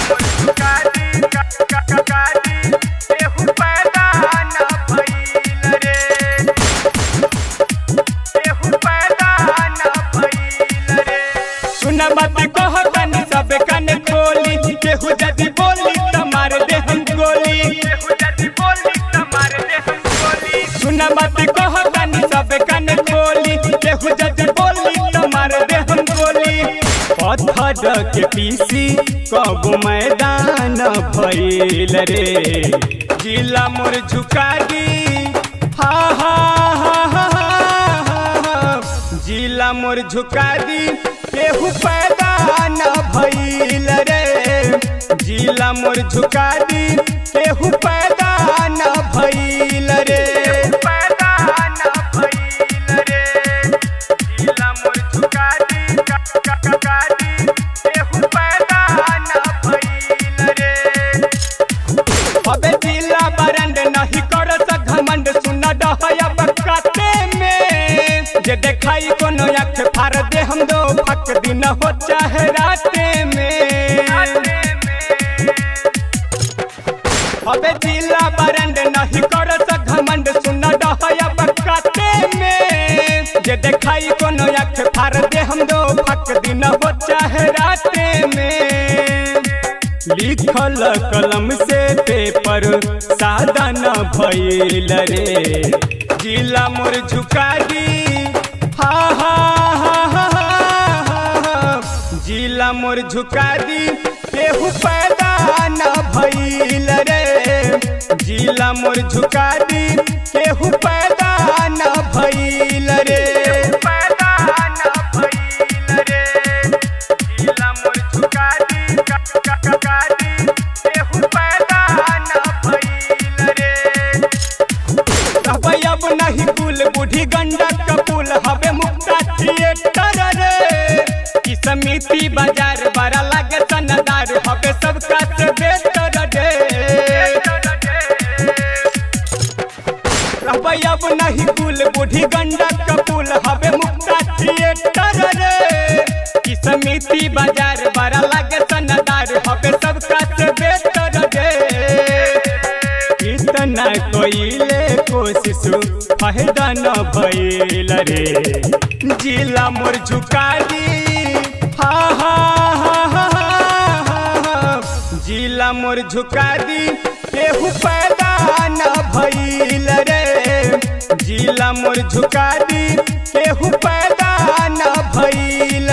मोर झुका दी का का का का दी केहू पैदा न भइल रे केहू पैदा न भइल रे सुन बात कह कनी सब कन खोली केहू जदी बोली त मार दे हम गोली केहू जदी बोली त मार दे हम गोली सुन बात कह कनी सब कन खोली केहू जदी बोली त मार दे हम गोली पत्थर के पीसी कब मैदान भइल रे जिला मोर झुका दी हा हा हा हा हा हा जिला मोर झुका दी केहू पैदा न भइल रे जिला मोर झुका दी केहू पैदा न भइल रे पैदा न भइल रे जिला मोर झुका दी का का का का दी केहू पैदा न भइल रे अबे जिला बरंड नहीं कर सक घमंड सुन डहया बकाते में जे देखाई कोनो अख फार दे हम दो फक दिन हो चाहे राते में अबे जिला बरंड नहीं कर सक घमंड सुन डहया बकाते में जे देखाई कोनो अख फार दे हम दो फक दिन हो चाहे राते में लिखल कलम से पेपर सादा न भइल रे जिला मोर झुका दी हा हा हा हा हा हा जिला मोर झुका दी केहू पैदा न भइल रे जिला मोर झुका दी केहू पैदा न भइल रे पैदा न भइल रे जिला मोर झुका दी का का का का दी केहू पैदा न भइल रे कहबै अब नहीं कुल बूढ़ी गंडक कपूल हवे मुक्ता थिएटर रे ई समिति बाजार बड़ा लागे सनदार हवे सबका से बेटर रे कहबै अब नहीं कुल बूढ़ी गंडक कपूल हवे मुक्ता थिएटर रे ई समिति बाजार बड़ा लागे सनदार हवे सबका से बेटर रे इतना कोइले कोशिश फायदा न भइल रे जिला मोर झुका दी हा हा हा हा हा हा जिला मोर झुका दी केहू पैदा न भइल रे जिला मोर झुका दी केहू पैदा न भइल